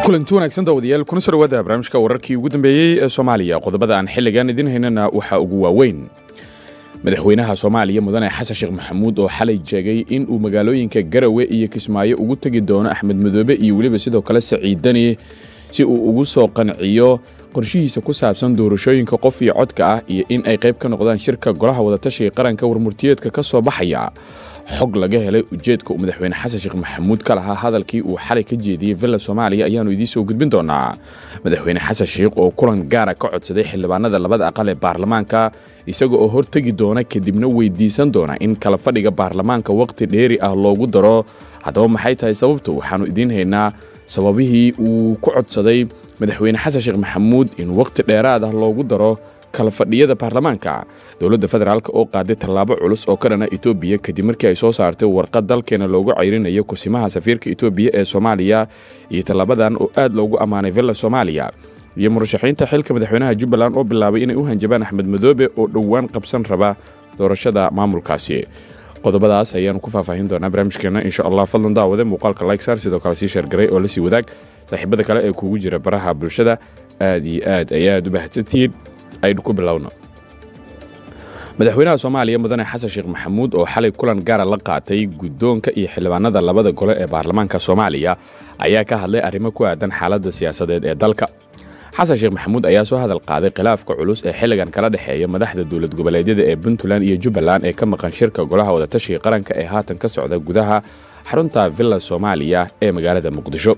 kulanti wanaagsan daawadayaal kuna soo dhawaada barnaamijka wararkii ugu dambeeyey ee soomaaliya qodobada aan xilligan idin haynana waxaa ugu waaweyn madaxweynaha soomaaliya mudane xasan sheekh maxamuud oo xalay sheegay in uu magaalooyinka garawe iyo kismaayo ugu tegi doono axmed madoobe iyo weliba sidoo kale saciidani si uu ugu soo qanciyo qorshihiisa ku saabsan doorashooyinka qof iyo codka ah iyo in ay qayb ka noqdaan shirka golaha wadatashiga qaranka warmurtiyeedka ka soo baxaya xog laga helay ujeedka uu madaxweyne xasan sheekh maxamuud ka lahaa hadalkii uu xalay ka jeediyey villa soomaaliya ayaannu idiin soo gudbin doonaa madaxweyne xasan sheekh oo kulan gaara ka codsaday xildhibaanada labada aqal ee baarlamaanka isaga oo hortegi doona kadibna weydiisan doona in kala fadhiga baarlamaanka wakhti dheeri ah loogu daro haddaba maxay tahay sababtu waxaannu idiin haynaa sababihii uu ku codsaday madaxweyne xasan sheekh maxamuud in wakhti dheeraad ah loogu daro kala fadhiyada baarlamaanka dowladda federaalk oo qaaday tallaabo culus oo ka dhana etoobiya kadib markii ay soo saartay warqad dalkeena loogu cayrinayo kursimaha safiirka etoobiya ee soomaaliya iyo tallaabadan oo aad loogu ammaanay villa soomaaliya iyo murashaxiinta xilka madaxweynaha jubbaland oo bilaabay inay u hanjabaan axmed madoobe oo dhowaan qabsan raba doorashada maamulkaasi qodobadaas ayaanu ku faahfaahin doonaa barnaamijkeena insha allah fadlan daawade muuqaalka lykesar sidoo kale sii sheergaray oo lasii wadaag saaxiibada kale ee kuugu jira baraha bulshada aad iyo aad ayaad u bahadsantihiin aynu ku bilowno madaxweynaha soomaaliya mudane xasan sheekh maxamuud oo xalay kulan gaara la qaatay guddoonka iyo xildhibaanada labada gole ee baarlamaanka soomaaliya ayaa ka hadlay arrimo ku aadan xaaladda siyaasadeed ee dalka xasan sheekh maxamuud ayaa soo hadal qaaday khilaafka culus ee xilligan kala dhexeeya madaxda dowlad goboleedyada ee puntland iyo jubbaland ee ka maqan shirka golaha wadatashiga qaranka ee haatan ka socda gudaha xarunta villa soomaaliya ee magaalada muqdisho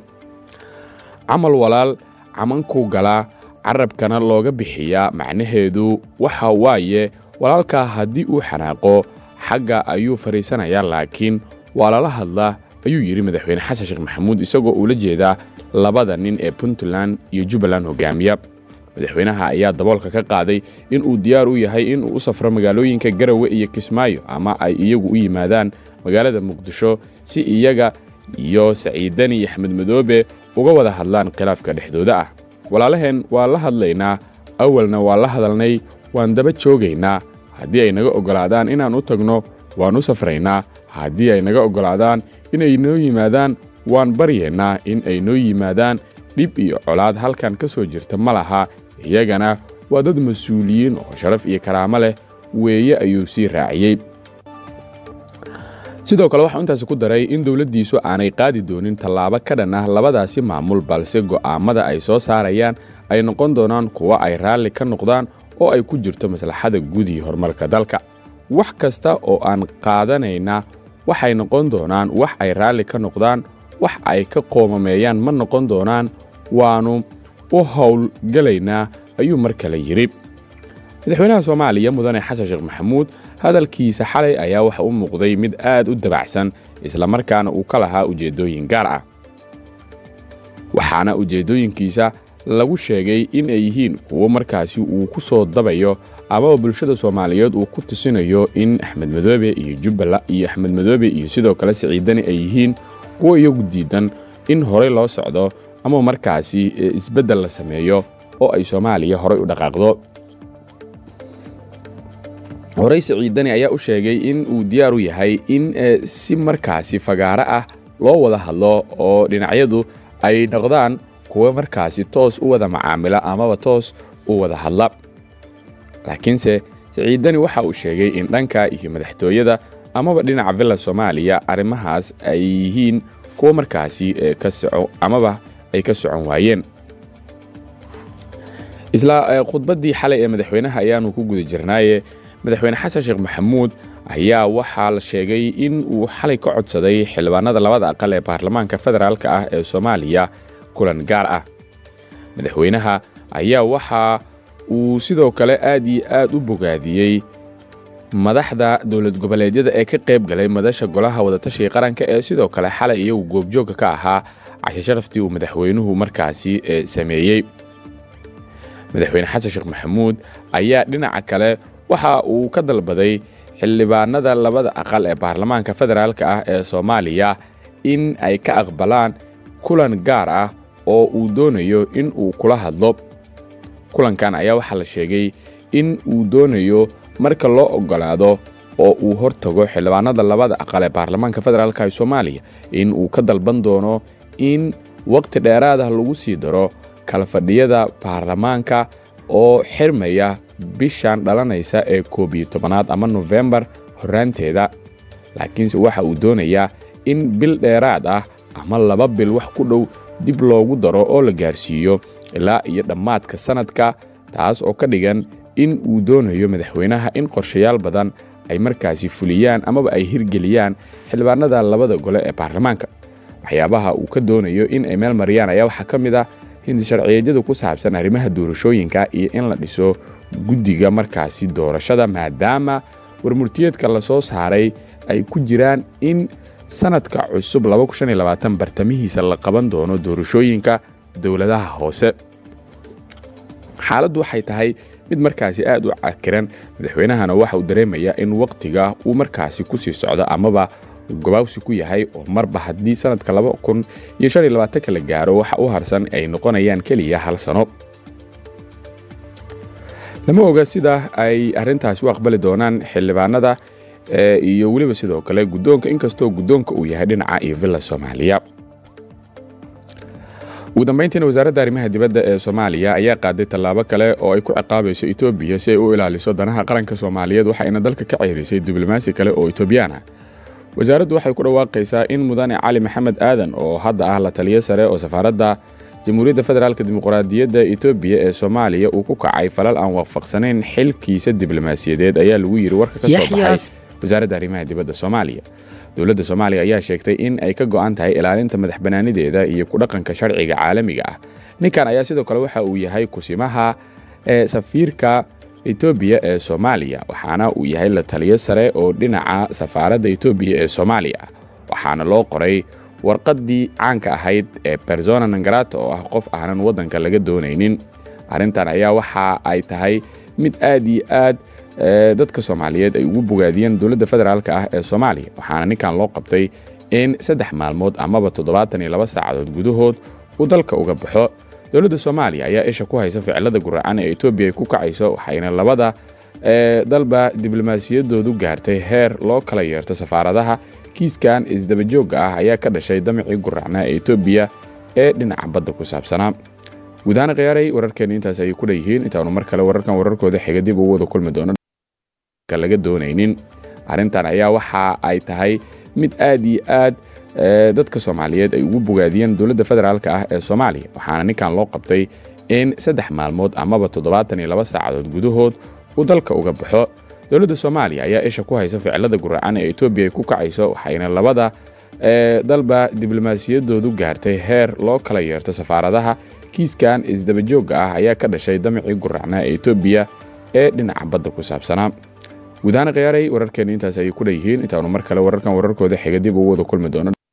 camal walaal camanku galaa carabkana looga bixiyaa macnaheedu waxa waaye walaalkaa haddii uu xanaaqo xagga ayuu fadhiisanayaa laakiin waa lala hadlaa ayuu yidhi madaxweyne xasan sheekh maxamuud isagoo uula jeedaa labada nin ee puntland iyo jubbaland hogaamiya madaxweynaha ayaa daboolka ka qaaday in uu diyaar u yahay in uu u safro magaalooyinka garawe iyo kismaayo ama ay iyagu u yimaadaan magaalada muqdisho si iyaga iyo saciidani iyo axmed madoobe uga wada hadlaan khilaafka dhexdooda ah walaalaheen waa la hadlaynaa awalna waa la hadalnay waan daba joogaynaa haddii ay naga oggolaadaan inaan u tagno waan u safraynaa haddii ay naga oggolaadaan inay noo yimaadaan waan baryaynaa in ay noo yimaadaan dhib iyo colaad halkan ka soo jirta ma laha iyagana waa dad mas-uuliyiin oo sharaf iyo karaamo leh weeye ayuu sii raaciyey sidoo kale waxau intaasi ku daray in dowladdiisu aanay qaadi doonin tallaabo ka dhan ah labadaasi maamul balse go'aammada ay soo saarayaan ay noqon doonaan kuwa ay raalli ka noqdaan oo ay ku jirto maslaxada guud iyo horumarka dalka wax kasta oo aan qaadanayna waxay noqon doonaan wax ay raalli ka noqdaan wax ay ka qoomameeyaan ma noqon doonaan waannu u howlgelaynaa ayuu mar kale yidhi madaxweynaha soomaaliya mudane xasan sheekh maxamuud hadalkiisa xalay ayaa waxa u muuqday mid aad u dabacsan islamarkaana uu ka lahaa ujeeddooyin gaar ah waxaana ujeeddooyinkiisa lagu sheegay in ay yihiin kuwo markaasi uu ku soo dabayo amaba bulshada soomaaliyeed uu ku tusinayo in axmed madoobe iyo jubbala iyo axmed madoobe iyo sidoo kale saciidani ay yihiin kuwo iyagu diidan in horey loo socdo ama markaasi isbeddel la sameeyo oo ay soomaaliya horay u dhaqaaqdo horey saciidani ayaa u sheegay in uu diyaar u yahay in si markaasi fagaaro ah loo wada hadlo oo dhinacyadu ay noqdaan kuwa markaasi toos u wada macaamila amaba toos u wada hadla laakiinse saciidani waxa uu sheegay in dhanka iyo madaxtooyada amaba dhinaca villa soomaaliya arrimahaas ay yihiin kuwa markaasi ka soco amaba ay ka socon waayeen isla khudbaddii xalay ee madaxweynaha ayaanu ku guda jirnaaye madaxweyne xasan sheekh maxamuud ayaa waxaa la sheegay in uu xalay ka codsaday xildhibaanada labada aqal ee baarlamaanka federaalk ah ee soomaaliya kulan gaar ah madaxweynaha ayaa waxa uu sidoo kale aad iyo aad u bogaadiyey madaxda dowlad goboleedyada ee ka qayb galay madasha golaha wadatashiga qaranka ee sidoo kale xalay iyagu goobjoogga ka ahaa cashe sharaftii uu madaxweynuhu markaasi sameeyey madaxweyne xasan sheekh maxamuud ayaa dhinaca kale waxa uu ka dalbaday xildhibaanada labada aqal ee baarlamaanka federaalk ah ee soomaaliya in ay ka aqbalaan kulan gaar ah oo uu doonayo in uu kula hadlo kulankan ayaa waxaa la sheegay in uu doonayo marka loo oggolaado oo uu hortago xildhibaanada labada aqal ee baarlamaanka federaalk ee soomaaliya in uu ka dalban doono in waqti dheeraad ah lagu sii daro kala fadhiyada baarlamaanka oo xirmaya bishan dhalanaysa ee koob iyo tobanaad ama nofembar horraanteeda laakiinse waxa uu doonayaa in bil dheeraad ah ama laba bil wax ku dhow dib loogu daro oo la gaarsiiyo ilaa iyo dhammaadka sannadka taas oo ka dhigan in uu doonayo madaxweynaha in qorshayaal badan ay markaasi fuliyaan amaba ay hirgeliyaan xildhibaanada labada gole ee baarlamaanka waxyaabaha uu ka doonayo in ay meel mariyaan ayaa waxaa ka mid ah hindi sharciyeedyada ku saabsan arrimaha doorashooyinka iyo in la dhiso guddiga markaasi doorashada maadaama warmurtiyeedka la soo saaray ay ku jiraan in sannadka cusub bartamihiisa la qaban doono doorashooyinka dowladaha hoose xaaladdu waxay tahay mid markaasi aad u cakiran madaxweynahana waxa uu dareemayaa in wakhtiga uu markaasi ku sii socdo amaba gabaawsi ku yahay oo marba haddii sannadka la gaaro waxa u harsan ay noqonayaan keliya hal sano lama oga sida ay arrintaasi u aqbali doonaan xildhibaanada iyo weliba sidoo kale guddoonka inkastoo guddoonka uu yahay dhinaca iyo villa soomaaliya ugu dambayntiina wasaaradda arrimaha dibadda ee soomaaliya ayaa qaaday tallaabo kale oo ay ku ciqaabayso etoobiya si ay u ilaaliso danaha qaranka soomaaliyeed waxayna dalka ka ceyrisay diblomaasi kale oo etoobiyaan ah wasaaraddu waxay ku dhawaaqaysaa in mudane cali maxamed aadan oo hadda ah la taliyo sare oo safaaradda jamhuuriyadda federaalk dimuqraadiyadda etoobiya ee soomaaliya uu ku kacay falal aan waafaqsanayn xilkiisa diblomaasiyadeed ayaa lagu yidhi warka ka soo baxay wasaaradda arrimaha dibadda soomaaliya dowladda soomaaliya ayaa sheegtay in ay ka go'an tahay ilaalinta madax bannaanideeda iyo ku dhaqanka sharciga caalamiga ah ninkan ayaa sidoo kale waxa uu yahay kusimaha ee safiirka etoobiya ee soomaaliya waxaana uu yahay la taliyo sare oo dhinaca safaaradda etoobiya ee soomaaliya waxaana loo qoray warqaddii caanka ahayd ee bersona nangarata oo ah qof aanan waddanka laga doonaynin arrintan ayaa waxa ay tahay mid aad iyo aad dadka soomaaliyeed ay ugu bogaadiyeen dowladda federaalk ah ee soomaaliya waxaana ninkan loo qabtay in saddex maalmood amaba toddobaatan iyo laba saacadood gudahood uu dalka uga baxo dowladda soomaaliya ayaa isha ku haysa ficilada guracan ee etoobiya ay ku kacayso waxayna labada dalba diblomaasiyaddoodu gaartay heer loo kala yeerto safaaradaha kiiskan isdabajoogga ah ayaa ka dhashay damicii guracnaa ee etoobiya ee dhinaca badda ku saabsanaa gudahaan khiyaaray wararkeenna intaas ayay ku dhanyihiin intaanu mar kale wararkan wararkooda xiga dib ugu wada kulmi doono laga doonaynin arrintan ayaa waxa ay tahay mid aad iyo aad dadka soomaaliyeed ay ugu bogaadiyeen dowladda federaalk ah ee soomaaliya waxaana ninkan loo qabtay in saddex maalmood amaba toddobaatan iyo laba saacadood gudahood uu dalka uga baxo dowladda soomaaliya ayaa isha ku haysa ficilada guracan ee etoobiya ay ku kacayso waxayna labada dalba diblomaasiyaddoodu gaartay heer loo kala yeerto safaaradaha kiiskan isdabajoogga ah ayaa ka dhashay damicii guracnaa ee etoobiya ee dhinaca badda ku saabsanaa gudahaan khiyaaray wararkeenna intaas ayay ku dhanyihiin intaanu mar kale wararkan wararkooda xiga dib ugu wada kulmi doono